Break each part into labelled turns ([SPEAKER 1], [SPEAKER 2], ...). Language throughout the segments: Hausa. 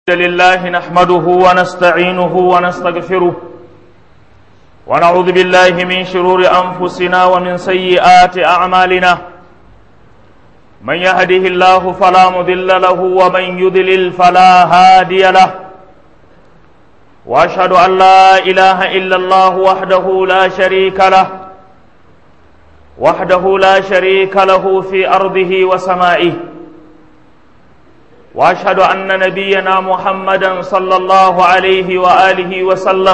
[SPEAKER 1] لله نحمده ونستعينه ونستغفره ونعوذ بالله من شرور أنفسنا ومن سيئات أعمالنا من يهده الله فلا مضل له ومن يضلل فلا هادي له وأشهد أن لا إله إلا الله وحده لا شريك له وحده لا شريك له في أرضه وسمائه واشهد ان نبينا محمدا صلى الله عليه واله وسلم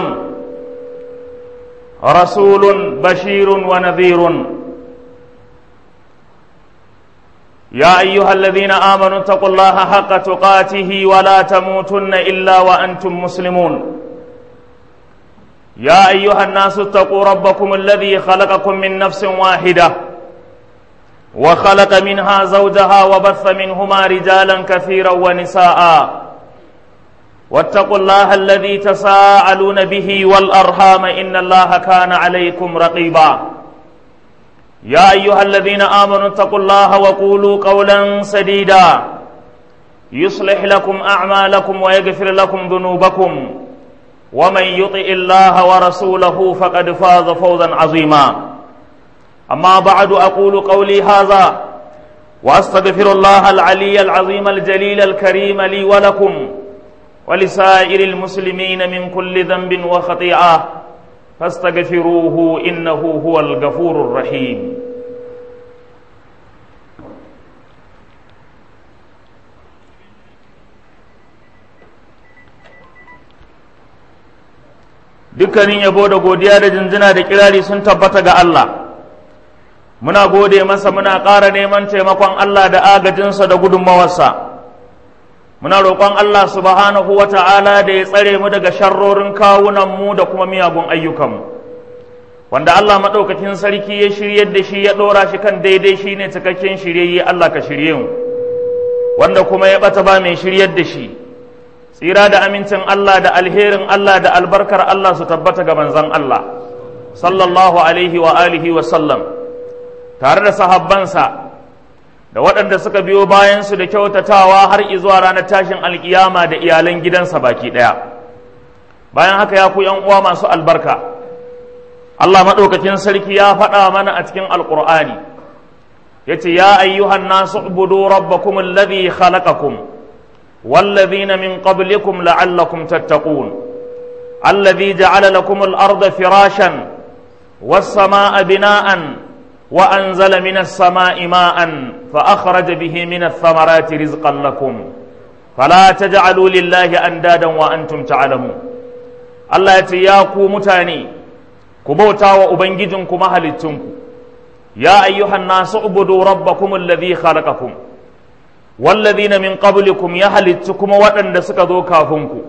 [SPEAKER 1] رسول بشير ونذير يا ايها الذين امنوا اتقوا الله حق تقاته ولا تموتن الا وانتم مسلمون يا ايها الناس اتقوا ربكم الذي خلقكم من نفس واحده وخلق منها زوجها وبث منهما رجالا كثيرا ونساء واتقوا الله الذي تساءلون به والأرحام إن الله كان عليكم رقيبا يا أيها الذين آمنوا اتقوا الله وقولوا قولا سديدا يصلح لكم أعمالكم ويغفر لكم ذنوبكم ومن يطئ الله ورسوله فقد فاز فوزا عظيما أما بعد أقول قولي هذا وأستغفر الله العلي العظيم الجليل الكريم لي ولكم ولسائر المسلمين من كل ذنب وخطيئة فاستغفروه إنه هو الغفور الرحيم dukkanin yabo da godiya da jinjina da kirari sun tabbata ga Allah muna gode masa muna ƙara neman taimakon Allah da agajinsa da gudunmawarsa muna roƙon Allah subhanahu wa ta'ala da ya tsare mu daga sharrorin kawunanmu da kuma miyagun ayyukanmu wanda Allah maɗaukakin sarki ya shiryar da shi ya ɗora shi kan daidai shi ne cikakken shiryayye Allah ka shirye mu wanda kuma ya ɓata ba mai shiryar da shi tsira da amincin Allah da alherin Allah da albarkar Allah su tabbata ga manzon Allah sallallahu alaihi wa alihi wa sallam tare da sahabbansa da waɗanda suka biyo bayansu da kyautatawa har izuwa ranar tashin alkiyama da iyalan gidansa baki ɗaya bayan haka ya ku uwa masu albarka Allah maɗaukakin sarki ya faɗa mana a cikin alƙur'ani ya ce ya ayyuhan nasu ubudu rabbakum alladhi khalaqakum والذين من قبلكم لعلكم تتقون الذي جعل لكم الأرض فراشا والسماء بناءً وأنزل من السماء ماء فأخرج به من الثمرات رزقا لكم فلا تجعلوا لله أندادا وأنتم تعلمون الله يتياكو متاني كبوتا وأبنجدكم أهلتنكم يا أيها الناس اعبدوا ربكم الذي خلقكم والذين من قبلكم يهلتكم وأن سكذو كافنكم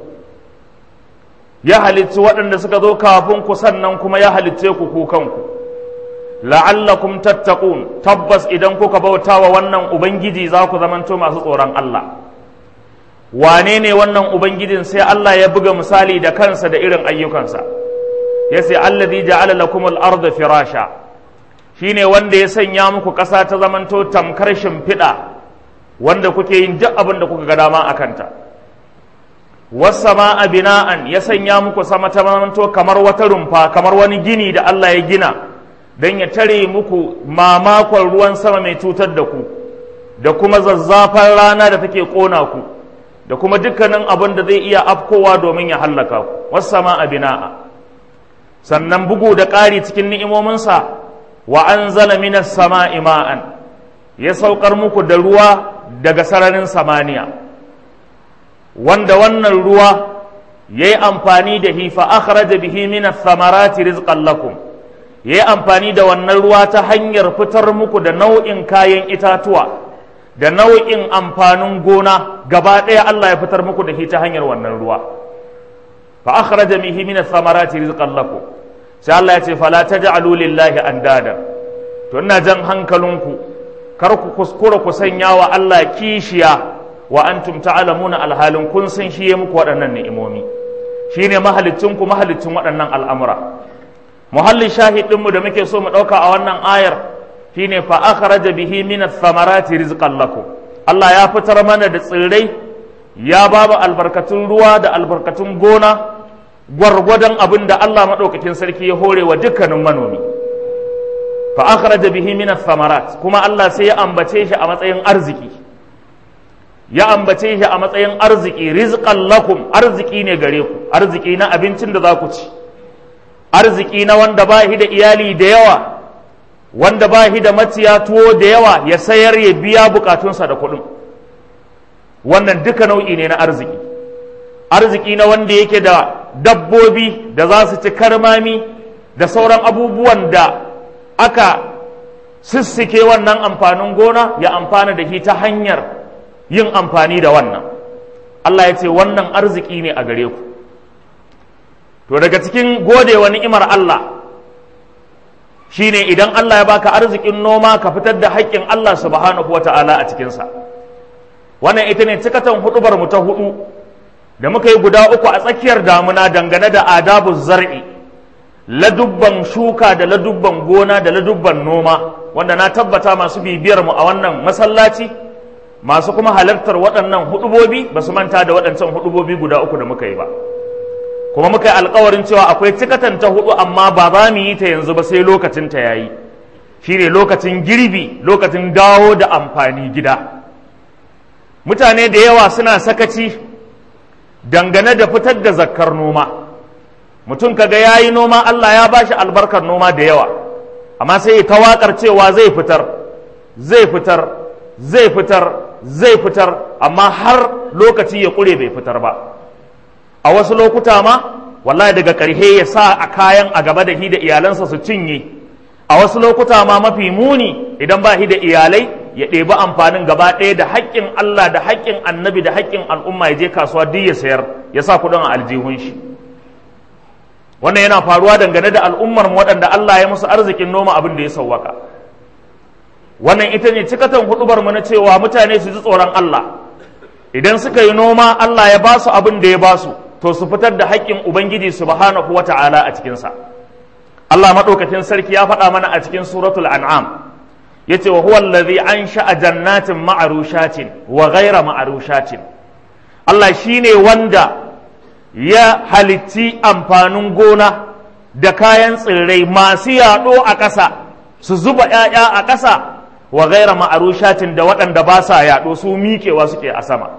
[SPEAKER 1] يهلت وأن سكذو كافنكم سننكم يهلتكم كوكنكم la'allakum tattaqun tabbas idan kuka bauta wa wannan ubangiji za ku zamanto masu tsoron Allah wane ne wannan ubangijin sai Allah ya buga misali da kansa da irin ayyukansa ya sai alladhi ja'ala lakum al-ardha firasha shine wanda ya sanya muku ƙasa ta zamanto tamkar shimfiɗa wanda kuke yin duk abin da kuka ga dama a kanta wasama'a bina'an ya sanya muku sama ta zamanto kamar wata rumfa kamar wani gini da Allah ya gina don ya tare muku mamakon ruwan sama mai cutar da ku da kuma zazzafan rana da take ƙona ku da kuma dukkanin abin da zai iya afkowa domin ya hallaka ku wasama a bina'a sannan bugu da ƙari cikin ni'imominsa wa an zala minas sama ima'an ya saukar muku da ruwa daga sararin samaniya wanda wannan ruwa ya yi amfani da hifa akhraja bihi minas samarati rizqan lakum ya yi amfani da wannan ruwa ta hanyar fitar muku da nau'in kayan itatuwa da nau'in amfanin gona gaba ɗaya Allah ya fitar muku da shi ta hanyar wannan ruwa fa akhraja bihi min ath-thamarati rizqan lakum sai Allah ya ce fala taj'alu lillahi andada to ina jan hankalinku kar ku kuskura ku sanya wa Allah kishiya wa antum ta'lamuna alhalin kun san shi ya muku waɗannan ni'imomi shine mahalicinku mahalicin waɗannan al'amura muhallin shahidinmu da muke so mu ɗauka a wannan ayar shine fa akhraja bihi min ath-thamarati rizqan lakum Allah ya fitar mana da tsirrai ya babu albarkatun ruwa da albarkatun gona gwargwadon abin da Allah maɗaukakin sarki ya hore wa dukkanin manomi fa akhraja bihi min thamarat kuma Allah sai ya ambace shi a matsayin arziki ya ambace shi a matsayin arziki rizqan lakum arziki ne gare ku arziki na abincin da za ku ci arziki na wanda ba shi da iyali da yawa wanda ba shi da maciya tuwo da yawa ya sayar ya biya bukatunsa da kuɗin wannan duka nau'i ne na arziki arziki na wanda yake da dabbobi da za su ci karmami da sauran abubuwan da aka sissike wannan amfanin gona ya amfana da shi ta hanyar yin amfani da wannan Allah ya ce wannan arziki ne a gare ku to daga cikin godewa ni'imar Allah shine idan Allah ya baka arzikin noma ka fitar da haƙƙin Allah subhanahu wata'ala a cikinsa wannan ita ne cikatan hudubar mu ta hudu da muka yi guda uku a tsakiyar damuna dangane da adabu zar'i ladubban shuka da ladubban gona da ladubban noma wanda na tabbata masu bibiyar mu a wannan masallaci masu kuma halartar waɗannan hudubobi ba su manta da waɗancan hudubobi guda uku da muka yi ba kuma muka yi alkawarin cewa akwai cikatan ta hudu amma ba za mu yi ta yanzu ba sai lokacin ta yayi shine lokacin girbi lokacin dawo da amfani gida mutane da yawa suna sakaci dangane da fitar da zakkar noma mutum kaga ya yi noma Allah ya bashi albarkar noma da yawa amma sai ya tawakar cewa zai fitar zai fitar zai fitar zai fitar amma har lokaci ya ƙure bai fitar ba a wasu lokuta ma wallahi daga ƙarshe ya sa a kayan a gaba da hi da iyalansa su cinye a wasu lokuta ma mafi muni idan ba hi da iyalai ya ɗebi amfanin gaba ɗaya da haƙƙin Allah da haƙƙin annabi da haƙƙin al'umma ya je kasuwa duk ya sayar ya sa kuɗin a aljihun shi wannan yana faruwa dangane da al'ummar mu waɗanda Allah ya musu arzikin noma abin da ya sauwaka wannan ita ne cikatan hudubar mu na cewa mutane su ji tsoron Allah idan suka yi noma Allah ya ba su abin da ya ba su to su fitar da haƙƙin ubangiji subhanahu wata'ala a cikinsa Allah maɗaukakin sarki ya faɗa mana a cikin suratul an'am yace wa huwa allazi ansha'a jannatin ma'arushatin wa ghayra ma'arushatin Allah shine wanda ya halitti amfanin gona da kayan tsirrai masu yaɗo a ƙasa su zuba ‘ya'ya a ƙasa wa ghayra ma'arushatin da waɗanda ba sa yaɗo su miƙewa suke a sama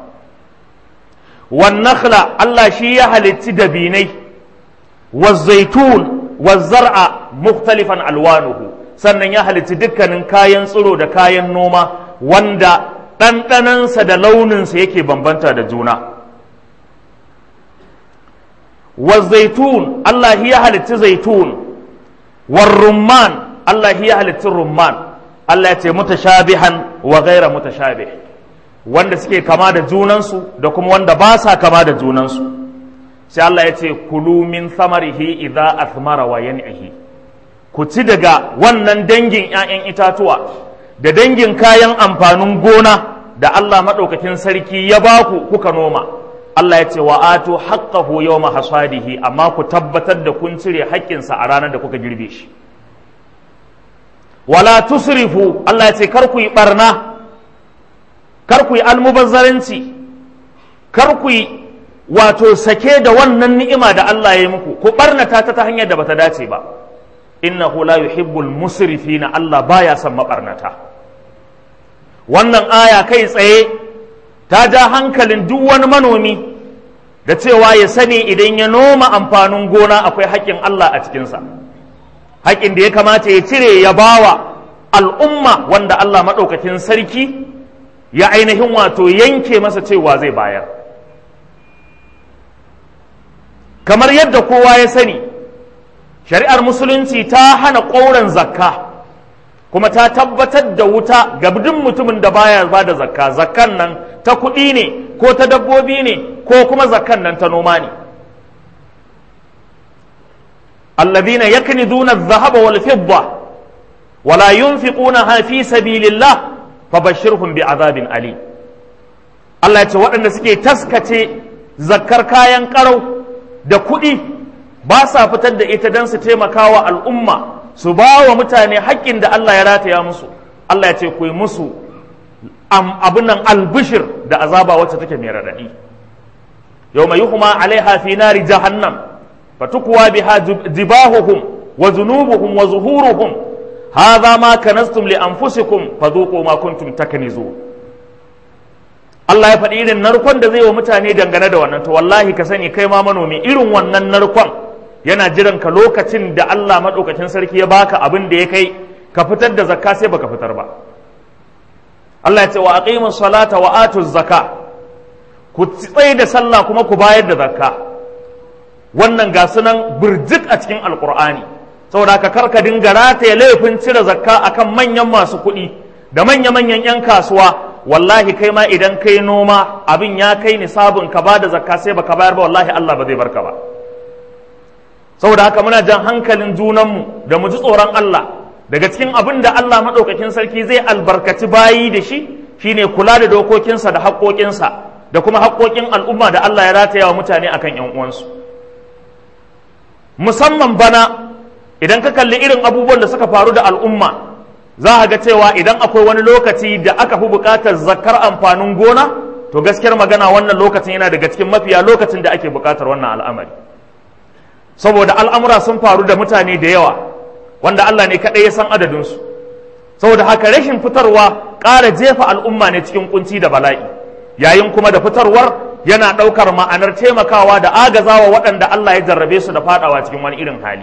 [SPEAKER 1] wan nakhla Allah shi ya halitti dabinai wa zaitun wa zar'a mukhtalifan alwanuhu sannan ya halitti dukkanin kayan tsiro da kayan noma wanda ɗanɗanansa da launinsa yake bambanta da juna wa zaitun Allah ya halitti zaitun wa rumman Allah ya halitti rumman Allah ya ce mutashabihan wa gaira mutashabih wanda suke kama da junansu da kuma wanda ba sa kama da junansu sai Allah ya ce kulu min samarihi idza athmara wa yan'ihi ku ci daga wannan dangin 'ya'yan itatuwa da dangin kayan amfanin gona da Allah maɗaukakin sarki ya ba ku kuka noma Allah ya ce wa atu haqqahu yawma hasadihi amma ku tabbatar da kun cire haƙƙinsa a ranar da kuka girbe shi wala tusrifu Allah ya ce kar ku yi barna kar ku yi almubazzaranci kar ku yi wato sake da wannan ni'ima da Allah ya yi muku ku barnata ta ta hanyar da bata dace ba innahu la yuhibbul musrifina Allah baya son mabarnata wannan aya kai tsaye ta ja hankalin duk wani manomi da cewa ya sani idan ya noma amfanin gona akwai haƙƙin Allah a cikinsa haƙƙin da ya kamata ya cire ya bawa al'umma wanda Allah maɗaukakin sarki ya ainihin wato yanke masa cewa zai bayar kamar yadda kowa ya sani shari'ar musulunci ta hana ƙauren zakka kuma ta tabbatar da wuta ga duk mutumin da baya ba da zakka zakkan nan ta kuɗi ne ko ta dabbobi ne ko kuma zakkan nan ta noma ne الذين يكنزون الذهب والفضة ولا ينفقونها في سبيل الله فبشرهم بعذاب أليم Allah ya ce waɗanda suke taskace zakkar kayan ƙarau da kuɗi ba sa fitar da ita don su taimaka wa al'umma su ba wa mutane haƙƙin da Allah ya rataya musu Allah ya ce ku yi musu abin nan albishir da azaba wacce take mai raɗaɗi yawma yuhma alaiha fi nari jahannam fatukwa biha jibahuhum wa zunubuhum wa zuhuruhum hadha ma kanastum li anfusikum fadhuqu ma kuntum taknizun Allah ya faɗi irin narkon da zai wa mutane dangane da wannan to wallahi ka sani kai ma manomi irin wannan narkon yana jiran ka lokacin da Allah maɗaukakin sarki ya baka abin da ya kai ka fitar da zakka sai baka fitar ba Allah ya ce wa aqimus salata wa atuz zakka ku tsaye da sallah kuma ku bayar da zakka wannan ga sunan birjik a cikin alqur'ani saboda ka karka dinga rataye laifin cire zakka akan manyan masu kuɗi da manya-manyan 'yan kasuwa wallahi kai ma idan kai noma abin ya kai nisabin ka ba da zakka sai baka bayar ba wallahi Allah ba zai barka ba saboda haka muna jan hankalin junanmu da mu ji tsoron Allah daga cikin abin da Allah maɗaukakin sarki zai albarkaci bayi da shi shine kula da dokokinsa da haƙoƙinsa da kuma haƙoƙin al'umma da Allah ya rataya wa mutane akan ‘yan uwansu musamman bana idan ka kalli irin abubuwan da suka faru da al'umma za a ga cewa idan akwai wani lokaci da aka fi buƙatar zakar amfanin gona to gaskiyar magana wannan lokacin yana daga cikin mafiya lokacin da ake buƙatar wannan al'amari saboda al'amura sun faru da mutane da yawa wanda Allah ne kaɗai ya san adadinsu saboda haka rashin fitarwa ƙara jefa al'umma ne cikin kunci da bala'i yayin kuma da fitarwar yana ɗaukar ma'anar taimakawa da agazawa waɗanda Allah ya jarrabe su da faɗawa cikin wani irin hali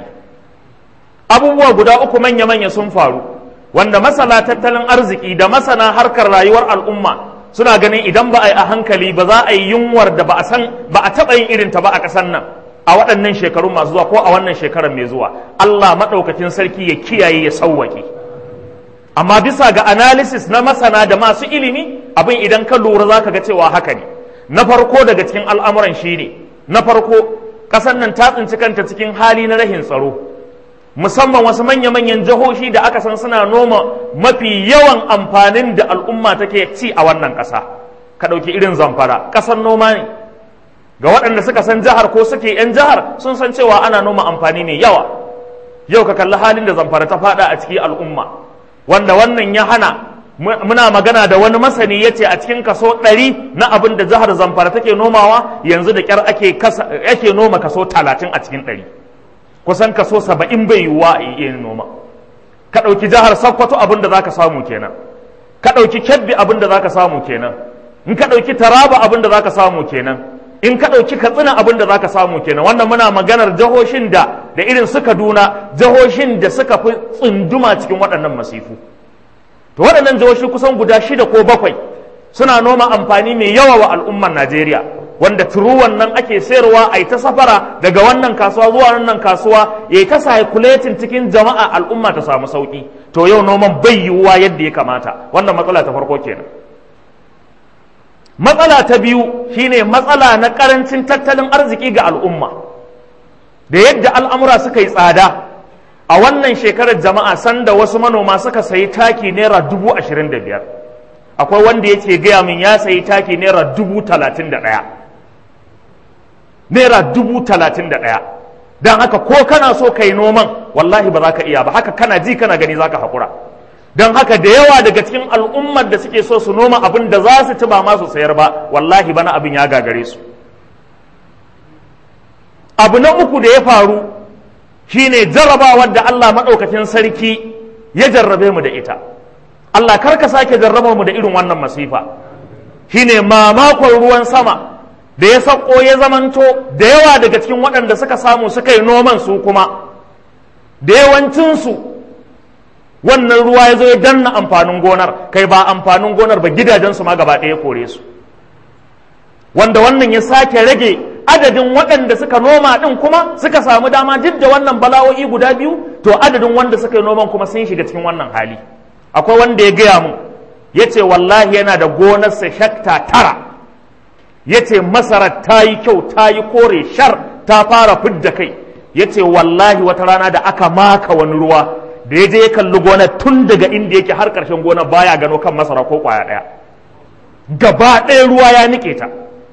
[SPEAKER 1] abubuwa guda uku manya-manya sun faru wanda masana tattalin arziki da masana harkar rayuwar al'umma suna ganin idan ba a yi a hankali ba za a yi yunwar da ba a san ba a taɓa yin irin ta ba a ƙasar nan a waɗannan shekarun masu zuwa ko a wannan shekarar mai zuwa Allah maɗaukakin sarki ya kiyaye ya sauwaƙe amma bisa ga analysis na masana da masu ilimi abin idan ka lura za ka ga cewa haka ne na farko daga cikin al'amuran shi ne na farko ƙasar nan ta tsinci kanta cikin hali na rahin tsaro musamman wasu manya-manyan jihohi da aka san suna noma mafi yawan amfanin da al'umma take ci a wannan ƙasa ka ɗauki irin zamfara ƙasar noma ne ga waɗanda suka san jihar ko suke 'yan jihar sun san cewa ana noma amfani mai yawa yau ka kalli halin da zamfara ta faɗa a cikin al'umma wanda wannan ya hana muna magana da wani masani ya ce a cikin kaso ɗari na abin da jihar zamfara take nomawa yanzu da ƙyar ake noma kaso talatin a cikin ɗari kusan kaso saba'in bai yiwuwa a iya noma ka ɗauki jihar sokoto abin da za ka samu kenan ka ɗauki kebbi abin da za ka samu kenan in ka ɗauki taraba abin da za ka samu kenan in ka ɗauki katsina abin da za ka samu kenan wannan muna maganar jihohin da da irin su kaduna jihohin da suka fi tsunduma cikin waɗannan masifu to waɗannan jihohi kusan guda shida ko bakwai suna noma amfani mai yawa wa al'ummar najeriya wanda turuwan nan ake sayarwa a ta safara daga wannan kasuwa zuwa wannan kasuwa ya ta circulating cikin jama'a al'umma ta samu sauki to yau noman bai yiwuwa yadda ya kamata wannan matsala ta farko kenan matsala ta biyu shine matsala na karancin tattalin arziki ga al'umma da yadda al'amura suka yi tsada a wannan shekarar jama'a sanda wasu manoma suka sayi taki naira dubu ashirin da biyar akwai wanda yake gaya min ya sayi taki naira dubu talatin da ɗaya naira dubu talatin da ɗaya don haka ko kana so ka yi noman wallahi ba za ka iya ba haka kana ji kana gani za ka haƙura don haka da yawa daga cikin al'ummar da suke so su noma abin da za su ci ba ma su sayar ba wallahi bana abin ya gagare su abu na uku da ya faru shine jarrabawar da Allah maɗaukacin sarki ya jarrabe mu da ita Allah kar ka sake jarraba mu da irin wannan masifa shine mamakon ruwan sama da ya sauko ya zamanto da yawa daga cikin waɗanda suka samu suka yi noman su kuma da yawancinsu wannan ruwa ya zo ya danna amfanin gonar kai ba amfanin gonar ba gidajensu ma gaba ɗaya kore su wanda wannan ya sake rage adadin waɗanda suka noma ɗin kuma suka samu dama duk da wannan bala'o'i guda biyu to adadin wanda suka yi noman kuma sun shiga cikin wannan hali akwai wanda ya gaya mu ya ce wallahi yana da gonarsa shakta tara ya ce masarar ta yi kyau ta yi kore shar ta fara fidda kai ya ce wallahi wata rana da aka maka wani ruwa da ya je ya kalli gonar tun daga inda yake har ƙarshen gonar baya gano kan masara ko ƙwaya ɗaya gaba ɗaya ruwa ya niƙe ta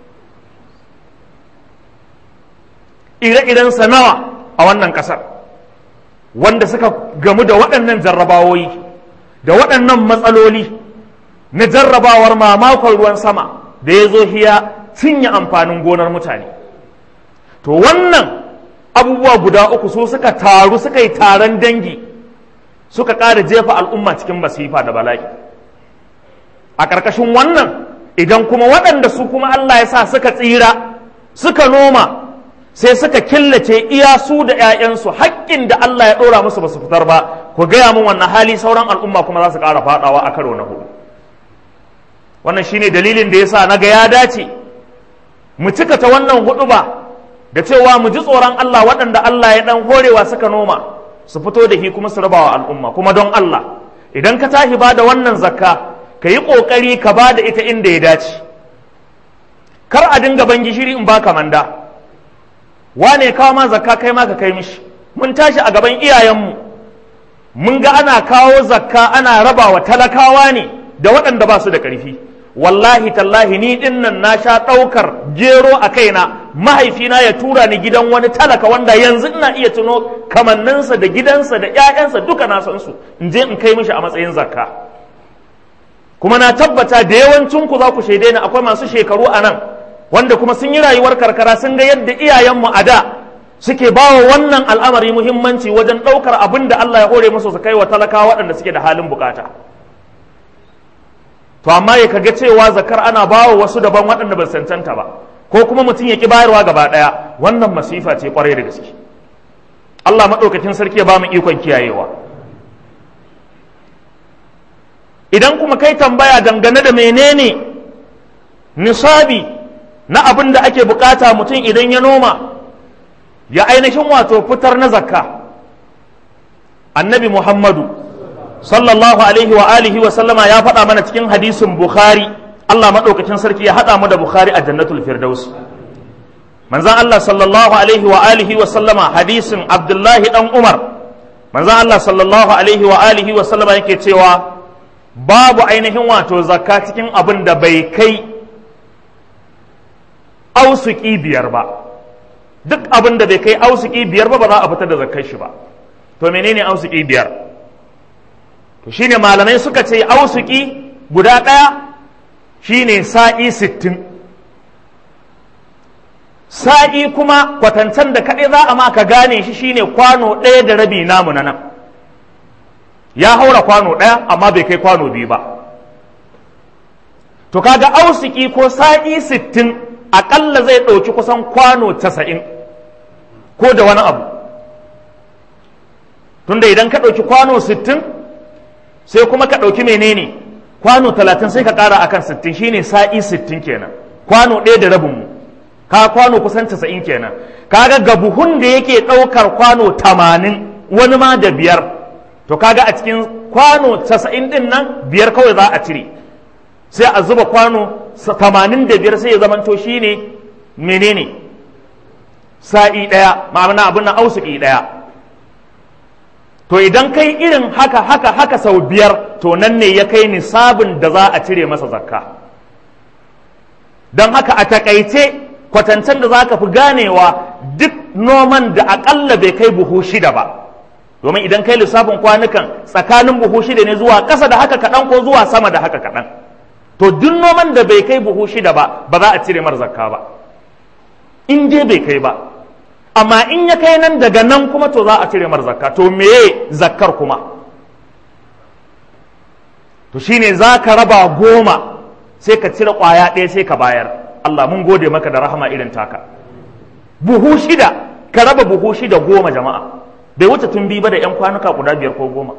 [SPEAKER 1] ire-iren nawa a wannan ƙasar wanda suka gamu da waɗannan jarrabawoyi da waɗannan matsaloli na jarrabawar mamakon ruwan sama da ya zo hiya cinye amfanin gonar mutane to wannan abubuwa guda uku su suka taru suka yi taron dangi suka ƙara jefa al'umma cikin masifa da bala'i a ƙarƙashin wannan idan kuma waɗanda su kuma Allah ya sa suka tsira suka noma sai suka killace iya su da 'ya'yansu haƙƙin da Allah ya ɗora musu ba su fitar ba ku gaya min wannan hali sauran al'umma kuma za su ƙara faɗawa a karo na hudu wannan shine dalilin da yasa na ga ya dace mu cika ta wannan hudu ba da cewa mu ji tsoron Allah waɗanda Allah ya ɗan horewa suka noma su fito da shi kuma su rabawa al'umma kuma don Allah idan ka tashi ba da wannan zakka ka yi ƙoƙari ka ba da ita inda ya dace kar a dinga ban gishiri in baka manda wane kawo ma zakka kai ma ka kai mishi mun tashi a gaban iyayenmu mun ga ana kawo zakka ana raba wa talakawa ne da waɗanda ba su da ƙarfi wallahi tallahi ni ɗin nan na sha ɗaukar gero a kaina mahaifina ya tura ni gidan wani talaka wanda yanzu ina iya tuno kamanninsa da gidansa da 'ya'yansa duka na san su in je in kai mishi a matsayin zakka kuma na tabbata da yawancin ku za ku shaide ni akwai masu shekaru a nan wanda kuma sun yi rayuwar karkara sun ga yadda iyayenmu a da suke ba wa wannan al'amari muhimmanci wajen ɗaukar abin da Allah ya hore musu su kai wa talakawa waɗanda suke da halin bukata to amma ya kaga cewa zakar ana ba wa wasu daban waɗanda ba cancanta ba ko kuma mutum ya ki bayarwa gaba ɗaya wannan masifa ce kwarai da gaske Allah maɗaukakin sarki ya ba mu ikon kiyayewa idan kuma kai tambaya dangane da menene nisabi na abin da ake bukata mutum idan ya noma ya ainihin wato fitar na zakka annabi muhammadu sallallahu alaihi wa alihi wa sallama ya faɗa mana cikin hadisin bukhari allah maɗaukacin sarki ya haɗa mu da bukhari a jannatul firdaus manzan allah sallallahu alaihi wa alihi wa sallama hadisin abdullahi dan umar manzan allah sallallahu alaihi wa alihi wa sallama yake cewa babu ainihin wato zakka cikin abin da bai kai ausuki biyar ba duk abin da bai kai ausuki biyar ba ba za a fitar da zakkar shi ba to menene ausuki biyar to shine malamai suka ce ausuki guda ɗaya shine sa'i sittin sa'i kuma kwatancan da kaɗai za a ma ka gane shi shine kwano ɗaya da rabi namu na nan ya haura kwano ɗaya amma bai kai kwano biyu ba to kaga ausiki ko sa'i sittin aƙalla zai ɗauki kusan kwano casa'in ko da wani abu tunda idan ka ɗauki kwano sittin sai kuma ka ɗauki menene kwano talatin sai ka ƙara akan sittin shine sa'i sittin kenan kwano ɗaya da rabinmu ka kwano kusan casa'in kenan kaga ga buhun da yake ɗaukar kwano tamanin wani ma da biyar to kaga a cikin kwano casa'in ɗin nan biyar kawai za a cire sai a zuba kwano tamanin da biyar sai ya zamanto shi ne menene sa'i ɗaya ma'amana abin nan ausuki ɗaya to idan kai irin haka haka haka sau biyar to nan ne ya kai nisabin da za a cire masa zakka don haka a takaice kwatancen da za ka fi ganewa duk noman da aƙalla bai kai buhu shida ba domin idan kai lissafin kwanukan tsakanin buhu shida ne zuwa ƙasa da haka kaɗan ko zuwa sama da haka kaɗan to duk noman da bai kai buhu shida ba ba za a cire mar zakka ba in dai bai kai ba amma in ya kai nan daga nan kuma to za a cire mar zakka to meye zakkar kuma to shine za ka raba goma sai ka cire ƙwaya ɗaya sai ka bayar Allah mun gode maka da rahama irin taka buhu shida ka raba buhu shida goma jama'a bai wuce tun bi ba da 'yan kwanuka guda biyar ko goma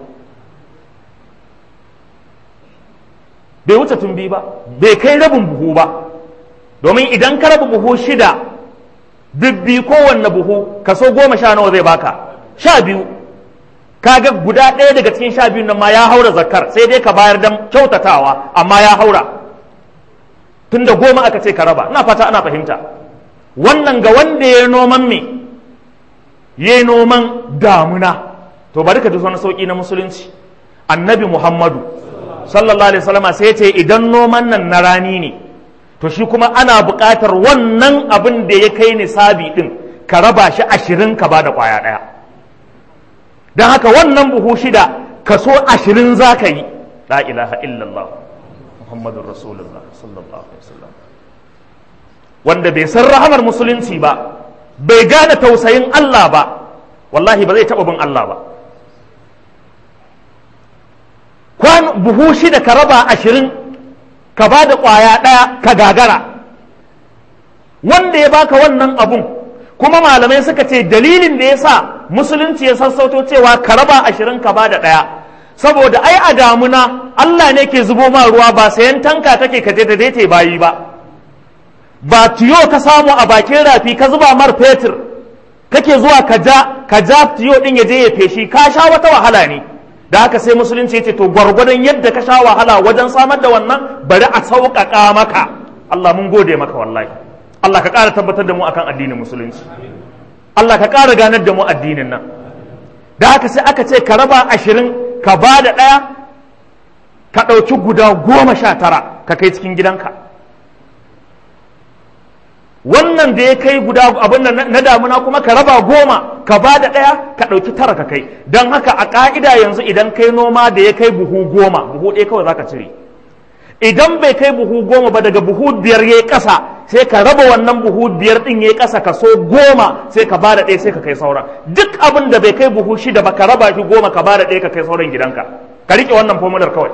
[SPEAKER 1] bai wuce tun bi ba bai kai rabin buhu ba domin idan ka raba buhu shida bibbi kowanne buhu kaso goma sha nawa zai baka sha biyu kaga guda ɗaya daga cikin sha biyun nan ma ya haura zakar sai dai ka bayar dan kyautatawa amma ya haura tunda goma aka ce ka raba ina fata ana fahimta wannan ga wanda ya noman me ya noman damuna to bari ka ji wani sauki na musulunci annabi muhammadu sallallahu alaihi wasallama sai ce idan noman nan na rani ne to shi kuma ana buƙatar wannan abin da ya kai nisabi din ka raba shi ashirin ka ba da ƙwaya ɗaya don haka wannan buhu shida kaso ashirin za ka yi la ilaha illallah muhammadun rasulullah sallallahu alaihi wasallam wanda bai san rahamar musulunci ba bai gane tausayin Allah ba wallahi ba zai taɓa bin Allah ba kwan buhu shida ka raba ashirin ka ba da ƙwaya ɗaya ka gagara wanda ya baka wannan abun kuma malamai suka ce dalilin da ya sa musulunci ya sassauto cewa ka raba ashirin ka ba da ɗaya saboda ai a damuna Allah ne ke zubo ma ruwa ba sayan tanka take ka je da daite bayi ba ba tiyo ka samu a bakin rafi ka zuba mar fetur kake zuwa ka ja ka ja tiyo din ya je ya feshi ka sha wata wahala ne da haka sai musulunci ce to gwargwadon yadda ka sha wahala wajen samar da wannan bari a sauƙaƙa maka Allah mun gode maka wallahi Allah ka ƙara tabbatar da mu akan addinin musulunci Allah ka ƙara ganar da mu addinin nan da haka sai aka ce ka raba ashirin ka ba da ɗaya ka ɗauki guda goma sha tara ka kai cikin gidanka wannan da ya kai guda abin na damuna kuma ka raba goma ka ba da ɗaya ka ɗauki tara ka kai don haka a ƙa'ida yanzu idan kai noma da ya kai buhu goma buhu ɗaya kawai za ka cire idan bai kai buhu goma ba daga buhu biyar ya yi ƙasa sai ka raba wannan buhu biyar ɗin ya yi ƙasa ka so goma sai ka ba da ɗaya sai ka kai sauran duk abin da bai kai buhu shida ba ka raba shi goma ka ba da ɗaya ka kai sauran gidanka ka riƙe wannan fomular kawai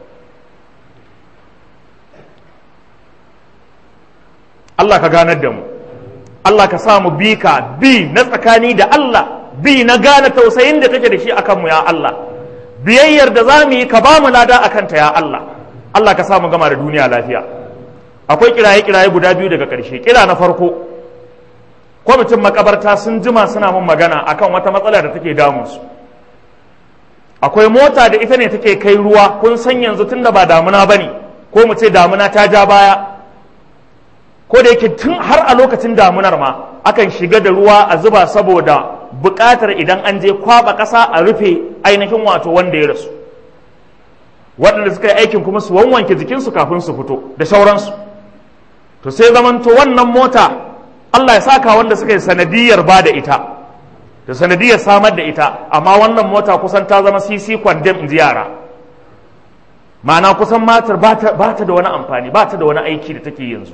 [SPEAKER 1] Allah ka ganar da mu Allah ka sa mu bi ka bi na tsakani da Allah bi na gane tausayin da kake da shi akan mu ya Allah biyayyar da za mu yi ka ba mu lada akan ta ya Allah Allah ka sa mu gama da duniya lafiya akwai kiraye kiraye guda biyu daga ƙarshe kira na farko kwamitin makabarta sun jima suna mun magana akan wata matsala da take damunsu akwai mota da ita ne take kai ruwa kun san yanzu tunda ba damuna bane ko mu ce damuna ta ja baya ko da yake tun har a lokacin damunar ma akan shiga da ruwa a zuba saboda buƙatar idan an je kwaba ƙasa a rufe ainihin wato wanda ya rasu waɗanda suka yi aikin kuma su wanwanke jikinsu kafin su fito da sauransu to sai zamanto wannan mota Allah ya saka wanda suka yi sanadiyar ba da ita da sanadiyar samar da ita amma wannan mota kusan ta zama sisi kwandem in ji yara ma'ana kusan matar ba ta da wani amfani ba ta da wani aiki da take yanzu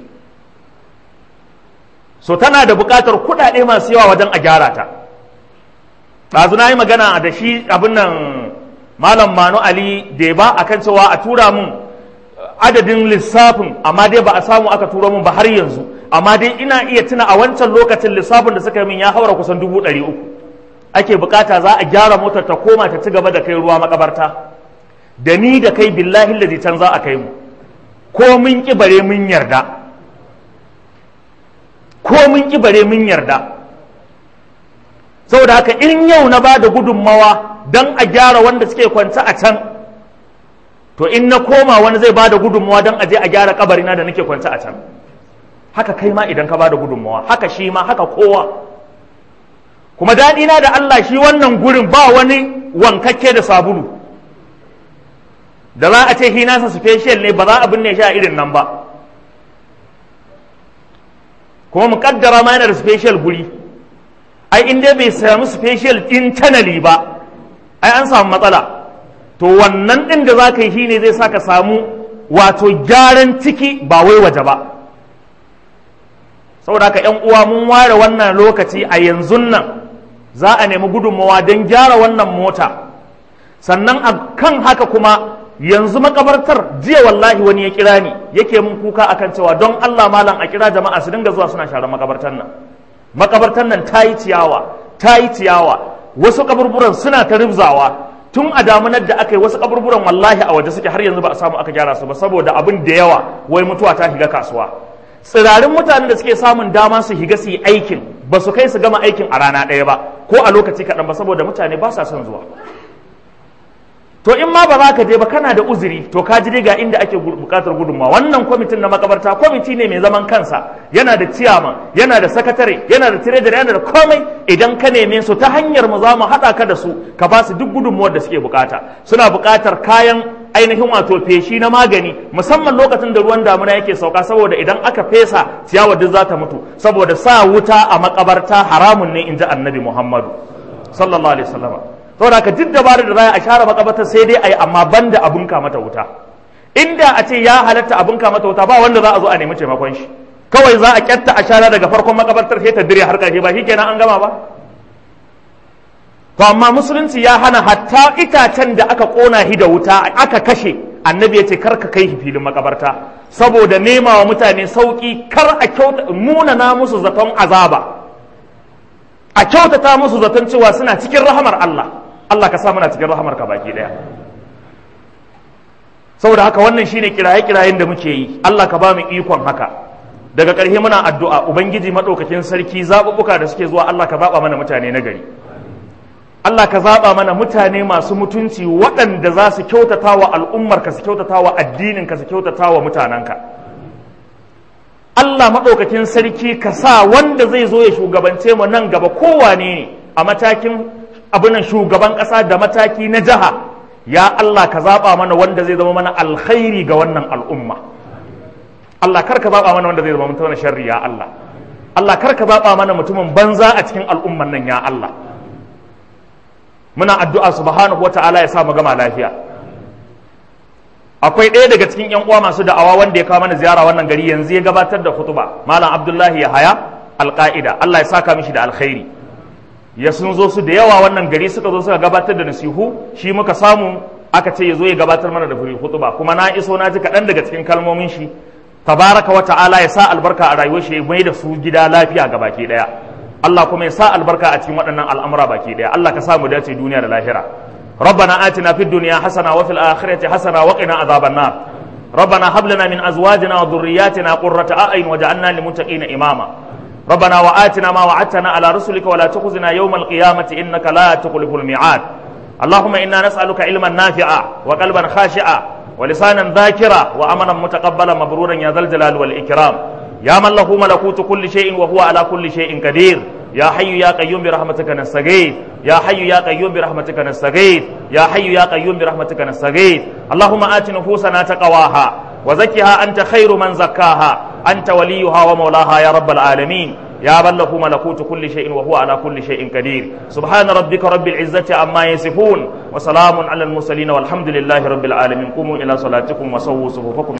[SPEAKER 1] so tana da buƙatar kuɗaɗe masu yawa wajen a gyara ta ɗazu na yi magana da shi abin nan malam manu ali da ba a kan cewa a tura mun adadin lissafin amma dai ba a samu aka tura mun ba har yanzu amma dai ina iya tuna a wancan lokacin lissafin da suka yi min ya haura kusan dubu ɗari uku ake bukata za a gyara motar ta koma ta ci gaba da kai ruwa makabarta da ni da kai billahi da can za a kai mu ko mun ki bare mun yarda ko mun ki bare mun yarda saboda haka in yau na ba da gudunmawa don a gyara wanda suke kwance a can to in na koma wani zai ba da gudunmawa don a je a gyara kabarina da nake kwance a can haka kai ma idan ka ba da gudunmawa haka shi ma haka kowa kuma daɗina da Allah shi wannan gurin ba wani wankakke da sabulu da za a ce hinasa special ne ba za a binne shi a irin nan ba kuma mu kaddara ma yana da special guri ai in dai bai samu special internally ba ai an samu matsala to wannan din da za ka yi shine zai sa ka samu wato gyaran ciki ba wai waje ba saboda haka yan uwa mun ware wannan lokaci a yanzu nan za a nemi gudunmawa don gyara wannan mota sannan a kan haka kuma yanzu makabartar jiya wallahi wani ya kira ni yake mun kuka akan cewa don Allah malam a kira jama'a su dinga zuwa suna share makabartar nan makabartar nan ta yi ciyawa ta yi ciyawa wasu kaburburan suna ta ribzawa tun a damunar da aka yi wasu kaburburan wallahi a waje suke har yanzu ba a samu aka gyara su ba saboda abin da yawa wai mutuwa ta shiga kasuwa tsirarin mutanen da suke samun dama su higa su yi aikin ba su kai su gama aikin a rana ɗaya ba ko a lokaci kaɗan ba saboda mutane ba sa son zuwa to in ma ba za ka je ba kana da uzuri to ka ji dai ga inda ake bukatar gudunmawa wannan kwamitin na makabarta kwamiti ne mai zaman kansa yana da ciyama yana da sakatare yana da tiredar yana da komai idan ka neme su ta hanyar mu za mu haɗa ka da su ka ba su duk gudunmawar da suke bukata suna bukatar kayan ainihin wato feshi na magani musamman lokacin da ruwan damuna yake sauka saboda idan aka fesa ciyawar duk za ta mutu saboda sa wuta a makabarta haramun ne in ji annabi muhammadu sallallahu alaihi wasallam saboda ka duk dabarar da za a share makabartar sai dai a yi amma banda abun ka mata wuta inda a ce ya halatta abun ka mata wuta ba wanda za a zo a nemi taimakon shi kawai za a kyatta a shara daga farkon makabartar sai ta dire har ƙarshe ba shikenan an gama ba to amma musulunci ya hana hatta itacen da aka kona shi da wuta aka kashe annabi ya ce kar ka kai shi filin makabarta saboda nema wa mutane sauki kar a kyauta munana musu zaton azaba a kyautata musu zaton cewa suna cikin rahamar Allah Allah ka sa muna cikin rahamar ka baki daya saboda haka wannan shine kiraye-kirayen da muke yi Allah ka ba mu ikon haka daga ƙarshe muna addu'a ubangiji madaukakin sarki zaɓuɓɓuka da suke zuwa Allah ka zaɓa mana mutane na gari Allah ka zaɓa mana mutane masu mutunci waɗanda za su kyautata wa al'ummarka su kyautata wa addininka su kyautata wa mutanenka Allah maɗaukakin sarki ka sa wanda zai zo ya shugabance mu nan gaba kowane ne a matakin abinan shugaban ƙasa da mataki na jiha ya Allah ka zaɓa mana wanda zai zama mana alkhairi ga wannan al'umma Allah kar ka zaɓa mana wanda zai zama mana sharri ya Allah Allah kar ka zaɓa mana mutumin banza a cikin al'umman nan ya Allah muna addu'a subhanahu wata'ala ya sa mu gama lafiya akwai ɗaya daga cikin yan uwa masu da'awa wanda ya kawo mana ziyara wannan gari yanzu ya gabatar da hutuba malam abdullahi ya haya alƙa'ida Allah ya saka mishi da alkhairi ya sun zo su da yawa wannan gari suka zo suka gabatar da nasihu shi muka samu aka ce ya zo ya gabatar mana da furi hutuba kuma na iso na ji kaɗan daga cikin kalmomin shi tabaraka wa ta'ala ya sa albarka a rayuwar shi ya mai da su gida lafiya ga baki ɗaya Allah kuma ya sa albarka a cikin waɗannan al'amura baki ɗaya Allah ka sa mu dace duniya da lahira ربنا آتنا في الدنيا حسنة وفي الآخرة حسنة وقنا عذاب النار ربنا هب لنا من أزواجنا وذرياتنا قرة أعين وجعلنا للمتقين إماما ربنا وآتنا ما وعدتنا على رسلك ولا تخزنا يوم القيامة إنك لا تخلف الميعاد اللهم إنا نسألك علما نافعا وقلبا خاشعا ولسانا ذاكرا وأمنا متقبلا مبرورا يا ذا الجلال والإكرام يا من له ملكوت كل شيء وهو على كل شيء قدير يا حي يا قيوم برحمتك نستغيث يا حي يا قيوم برحمتك نستغيث يا حي يا قيوم برحمتك نستغيث اللهم آت نفوسنا تقواها وزكها أنت خير من زكاها أنت وليها ومولاها يا رب العالمين يا من له ملكوت كل شيء وهو على كل شيء قدير سبحان ربك رب العزة عما يصفون وسلام على المرسلين والحمد لله رب العالمين قوموا إلى صلاتكم وسووا صفوفكم